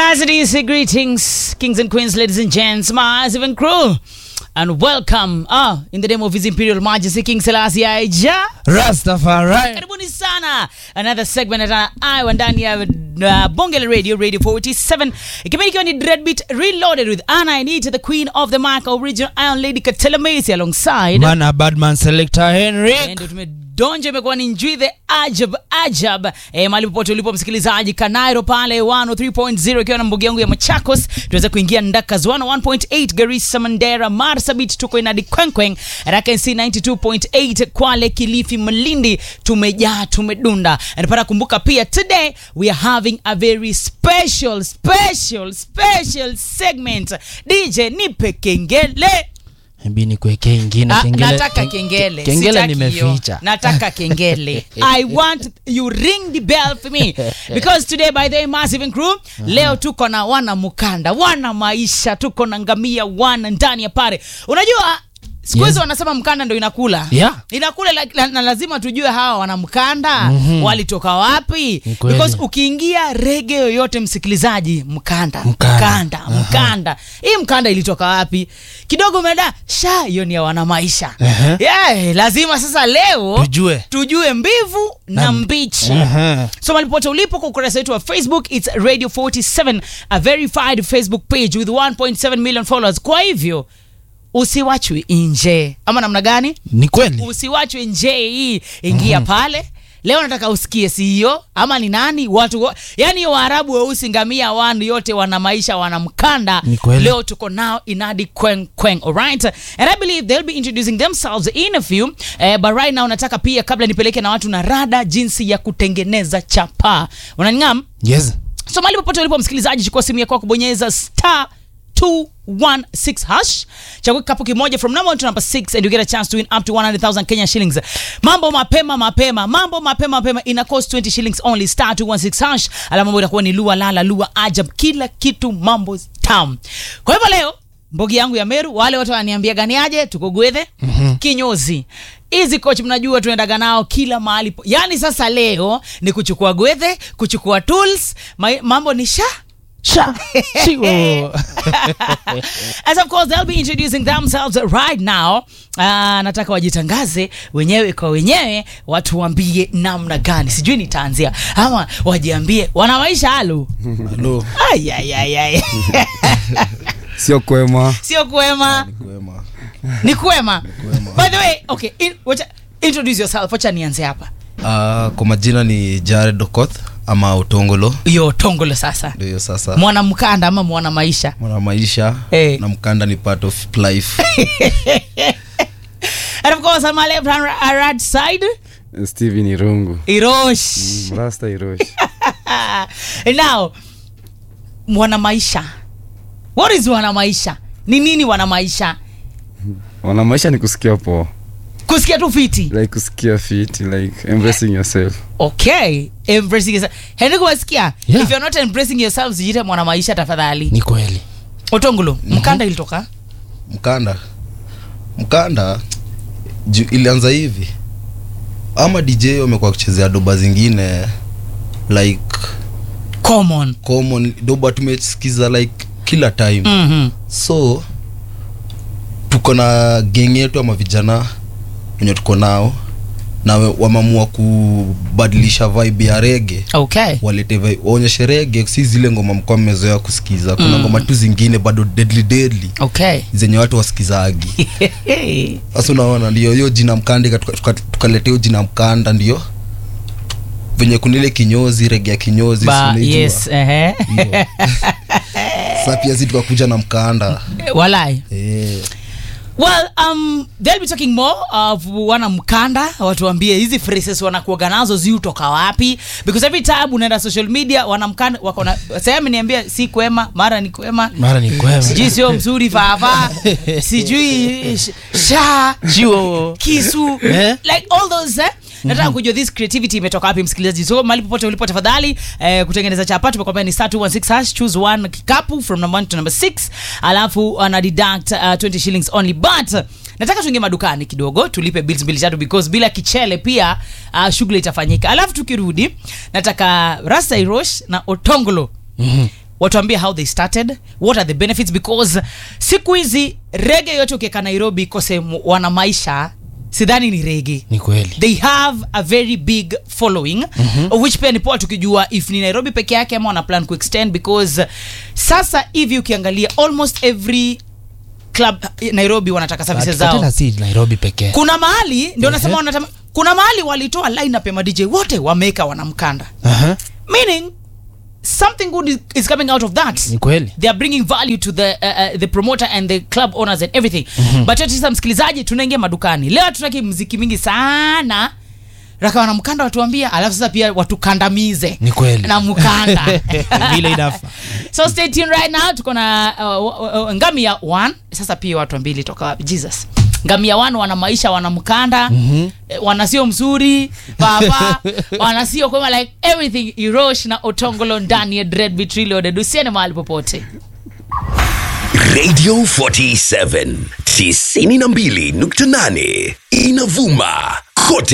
As it is, greetings, kings and queens, ladies and gents, my even crew, and welcome ah, in the name of His Imperial Majesty King Selassie Aija. Rastafari. Karibuni sana another segment at Iowa ndani ya uh, Bonge la Radio Radio 47 ikipindi ikiwa ni Dreadbeat Reloaded with Anna Anita the Queen of the Mic original Iron Lady Katela Macy alongside Mana Badman Selector Henry. ndio tumedonja imekuwa ni njui the ajab ajab e, mahali popote ulipo msikilizaji kanairo pale 103.0 ikiwa na mbugi yangu ya machakos tuweze kuingia ndakas 101.8 garissa mandera marsabit tuko inadi kwenkweng rknc 92.8 kwale kilifi malindi tumejaa tumedunda napata kumbuka pia today we are having a very special special special segment dj nipe kengele Hebi nikuwekee ingine Ah, kengele. nataka kengele Kengele Sitaki hiyo. nimeficha. nataka kengele i want you ring the bell for me because today by the way, massive and crew leo tuko na wana mukanda wana maisha tuko na ngamia wana ndani ya pale unajua siku hizi Yes. wanasema mkanda ndo inakula Yeah. inakula la, la, na lazima tujue hawa wana mkanda mm-hmm. walitoka wapi Ni kweli. because ukiingia rege yoyote msikilizaji mkanda Mkanda. mkanda, mkanda. hii mkanda ilitoka wapi kidogo umeenda sha hiyo ni ya wana maisha Ehe. yeah, lazima sasa leo Tujue. tujue mbivu na, Na- mbichi Aha. so malipote ulipo kwa ukurasa wetu wa facebook its radio 47 a verified facebook page with 1.7 million followers kwa hivyo usiwachwi nje ama namna gani Ni kweli. usiwachwe nje hii ingia pale leo nataka usikie CEO ama ni nani watu wa- yani hiyo waarabu weusi ngamia wanu yote wana maisha wana mkanda Ni kweli. leo tuko nao inadi kweng kweng alright and i believe they'll be introducing themselves in a few eh, but right now nataka pia kabla nipeleke na watu na rada jinsi ya kutengeneza chapaa unaningam Yes. so mahali popote ulipo msikilizaji chukua simu yako kubonyeza star 216 hash chagua kikapu kimoja from number one to number 6 and you get a chance to win up to 100000 kenya shillings mambo mapema mapema mambo mapema mapema ina cost 20 shillings only star 216 hash ala mambo itakuwa ni lua lala lua ajab kila kitu mambo tam kwa hivyo leo mbogi yangu ya meru wale watu wananiambia gani aje tuko gwethe mm-hmm. kinyozi hizi coach mnajua tuendaga nao kila mahali po- yaani sasa leo ni kuchukua gwethe kuchukua tools ma- mambo ni sha Sha. Chigo. as of course they'll be introducing themselves right now uh, nataka wajitangaze wenyewe kwa wenyewe watuambie namna gani sijui nitaanzia ama wajiambie wana maisha halu Hello. ayayayay sio kwema sio kwema kwema ni kwema by the way okay in, wacha, introduce yourself wacha nianze hapa Uh, kwa majina ni Jared Okoth ama Utongolo, hiyo tongolo sasa ndio hiyo sasa. mwana mkanda ama mwana maisha Mwana maisha Eh. na mkanda ni part of life. and of course on my left hand uh, right side steven irungu irosh rasta irosh now mwana maisha what is wana maisha ni nini wana maisha wana maisha ni kusikia poa kusikia tu fiti like kusikia fit like embracing yourself okay embracing yourself henry kuwasikia Yeah. if you're not embracing yourself sijite mwana maisha tafadhali Ni kweli. otongulo mkanda ilitoka Mkanda mkanda ju, ilianza hivi ama DJ wamekuwa kuchezea doba zingine like common common doba tumesikiza like kila time mm-hmm. so tuko na geng yetu ama vijana wenye tuko nao na we- wameamua kubadilisha vibe ya rege okay walete vi- waonyeshe rege si zile ngoma mkuwa mmezoea kusikiza kuna ngoma tu zingine bado deadly deadly okay zenye watu wasikizagi sasa unaona ndio hiyo jina mkanda tukaletea tuka, tukaleta hiyo jina mkanda ndio venye kunile kinyozi rege ya kinyozi si ba unaijua? yes ehe Hiyo. sasa pia zi tukakuja na mkanda walai eh. well um they'll be talking more of wana mkanda watuambie hizi phrases wanakuaga nazo ziutoka wapi because every time unaenda social media wana mkanda wako na sehemu niambia si kwema mara ni kwema Mara ni kwema. sijui sio mzuri fafa sijui sh- sha Chiwo. kisu Eh? like all those eh? nataka kujua this creativity imetoka wapi msikilizaji so mali popote ulipo tafadhali eh, kutengeneza chapa tumekwambia ni star 216 hash choose one kikapu from number 1 to number 6 alafu ana deduct uh, 20 shillings only but nataka tuingie madukani kidogo tulipe bills mbili tatu because bila kichele pia uh, shughuli itafanyika alafu tukirudi nataka rasta irosh na otongolo mm-hmm. watuambie how they started what are the benefits because siku hizi rege yote ukieka nairobi ikose mu- wana maisha sidhani ni rege ni kweli they have a very big following mm-hmm. of which pia ni poa tukijua if ni nairobi peke yake ama wana plan kuextend because sasa hivi ukiangalia almost every club eh, nairobi wanataka services But- but zao tena si nairobi pekee kuna mahali ndio nasema Ehe. wanatama kuna mahali walitoa lineup ya madj wote wameweka wanamkanda Aha, meaning something good is, is coming out of that ni kweli they are bringing value to the uh, uh, the promoter and the club owners and everything mm-hmm. but yote sasa msikilizaji tunaingia madukani leo hatutaki mziki mingi sana raka wanamkanda watuambia alafu sasa pia watukandamize Ni kweli. na mkanda vile inafa so stay tuned right now tuko na uh, uh, uh, ngamia one sasa pia watu mbili toka wapi jesus ngamia one wana maisha wana mkanda mm-hmm. wana sio mzuri baba wana sio kwema like everything irosh na otongolo ndani ya dread vitrilode dusiene mahali popote Radio 47 92.8 inavuma kote